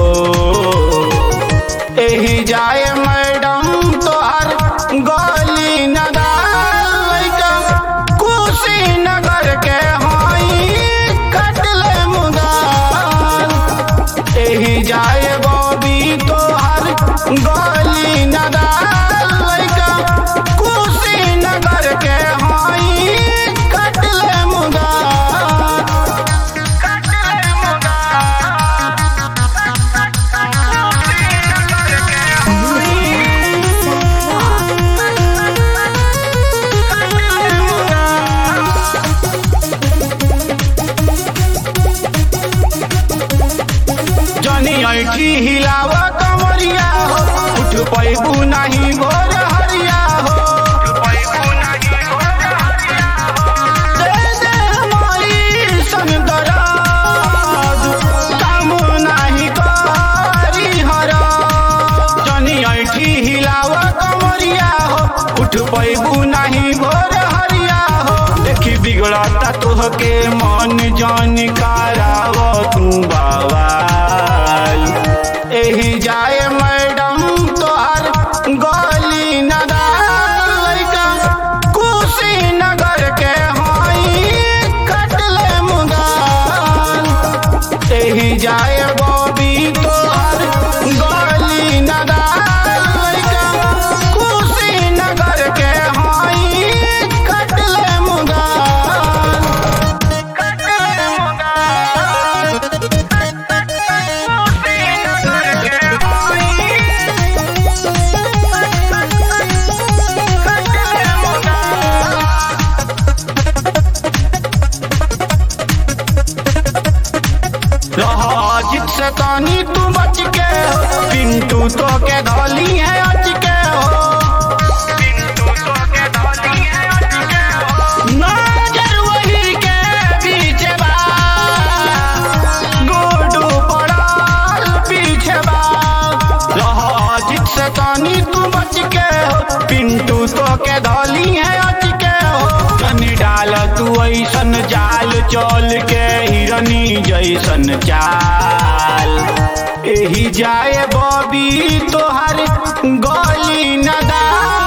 एही जाए मैडम तोहर गली नदार लइका कुशीनगर के हई कटले मुदार एही जाए बॉबी तोहर गली नदार लइका कुशीनगर के हई कटले मुदार कटले जनी ऐठी हिलावा कमरिया हो उठ पैबू नहीं भोर हरिया हो दे दे हमारी सन दराज, काम नाही करी हरा। जनी ऐठी हिलावा कमरिया हो उठ पैबू नहीं भोर हरिया हो देखी बिगड़ता तोहके मन जान कराव तू बवाल एही जाए मैडम तोहर गली नदार लइका कुशीनगर के हई कटले मुदार एही जाए बॉबी तोहर गली नदार लइका कुशीनगर के हई कटले मुदार कटले मुदार कुशीनगर के हई कटले मुदार रहाजित से तानी तू बच के हो पिंटू तो के धोली है अच के हो नजर वही के पीछे बा गुडू पड़ाल पीछे बा रहाजित से तानी तू बच के हो पिंटू तो के धोली है अच के हो जनी डाल तू ऐसन जाल चल के हिरनी जैसन चाल एही जाए बॉबी तोहर गली नदार